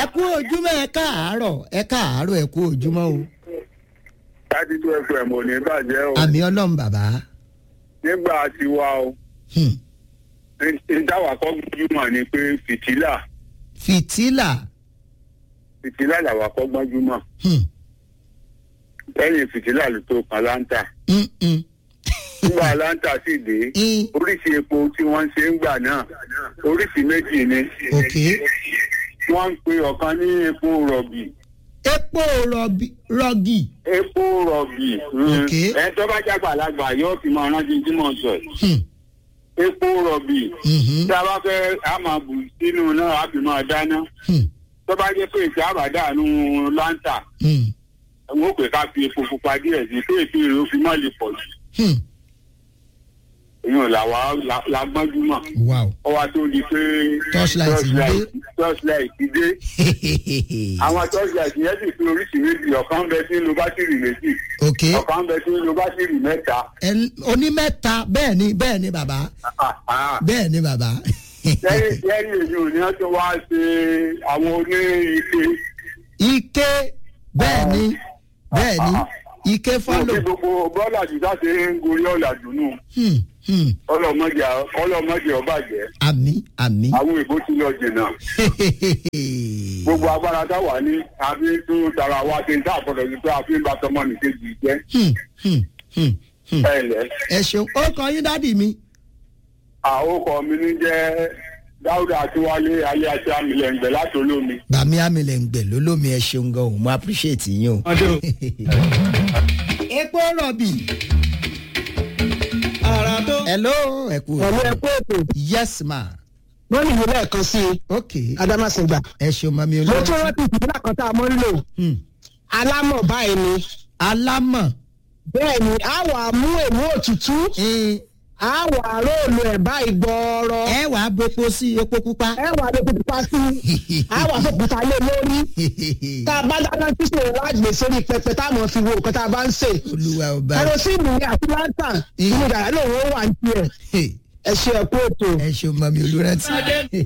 ẹ kú ojúmọ́ ẹ káàárọ̀ ẹ káàárọ̀ ẹ kú ojúmọ́ o. thirty two fm ò ní bàjẹ́ o àmì ọlọ́run bàbá. nígbà tiwa o Hmm. ìdáwà kọ́ gbajúmọ̀ ni pé fìtílà fìtílà. fìtílà làwà kọ́ gbajúmọ̀ Hmm. lẹ́yìn fìtílà ló tó kan láńtà Mm, mm. nígbà láńtà sì dé Mm. oríṣi epo tí wọ́n ń ṣe ń gbà náà oríṣi méjì ni ok. wọ́n ń pe ọ̀kan ní epo rọ̀bì epo rọ̀bì rọ̀gì. epo rọ̀bì Ok. ẹ tó bá jágbàlagbà yóò fi máa rántí tí mo sọ yìí. Hmm. epo rọ̀bì Mhm. tí a bá fẹ́ a máa bù sínú náà a fi máa dáná Hmm. tó bá jẹ́ pé ìṣe àbádànù láńtà Hmm. àwọn òpè ká fi epo pupa díẹ̀ sí pé ètò èrè ó fi má lè pọ̀ jù Hmm. èèyàn làwa la- la gbọ́njúmọ̀ wow. ó wá tó di pé Torchlight ń dé. torchlight ti dé àwọn torchlight yẹn sì fi oríṣi méjì ọ̀kan ń bẹ tí ń lo bátìrì méjì ok. ọ̀kan ń bẹ tí ń lo bátìrì mẹ́ta Ẹ- onímẹ́ta bẹ́ẹ̀ ni bẹ́ẹ̀ ni bàbá bẹ́ẹ̀ ni bàbá. lẹ́yìn lẹ́yìn èyí ò ní wọ́n tó wá ṣe àwọn oní ike ike bẹ́ẹ̀ ni bẹ́ẹ̀ ni ike fún fọ́lò. kí gbogbo bọ́ọ̀lù àdìsá ṣe ń gorí ọ̀là dùnú Hmm. Hmm. ọlọ́mọdé ọlọ́mọdé ọbàjẹ́ àmì àmì. àwọn èbó ti lọ jìnnà gbogbo agbára táwa ní àfi tún tara wa ṣe ń tà àpọ̀lọ̀ ní pé àfi ń bá tọmọ nìkejì jẹ́ Hmm. Hmm. Hmm. Hmm. ẹ lẹ́ ẹ ṣeun ó kọ yín dádì mi. àwòkọ mi ní jẹ́ dáúdà àtiwálé ayé àti àmìlẹ̀ǹgbẹ̀ láti olómi. bàmí àmìlẹ̀ ń gbẹ̀ lólómi ẹ ṣeun gan o mo appreciate yín o. epo rọ̀bì. hello ẹ kú. pẹ̀lú ẹkú ètò yes ma. wọ́n nìyí lẹ́ẹ̀kan sí i ok adamasingba. ẹ ṣeun mami mo tún olóòtú. rántí ìpínlẹ̀ kan tá a mọ́ ń lò Hmm. alámọ̀ báyìí ni alámọ̀. bẹ́ẹ̀ ni a wà mú èmú òtútù Eh, a wà róòlù ẹ̀ báyìí gbọ́ọ̀rọ̀ ẹ wàá bopo sí epo pupa. ẹ wà lè fi pa sí a wà fòkúta lé lórí tá a bá dáná sísè lágbè sórí pẹpẹ tá a mọ̀ fi wo nǹkan tá a bá ń sè olúwa ọba. kẹrosíìnì ni àti lantan inú yàrá lòun ó wà ní tiẹ̀ Hey, ẹ ṣe ẹ̀kú ètò. ẹ ṣeun mami olùrántí.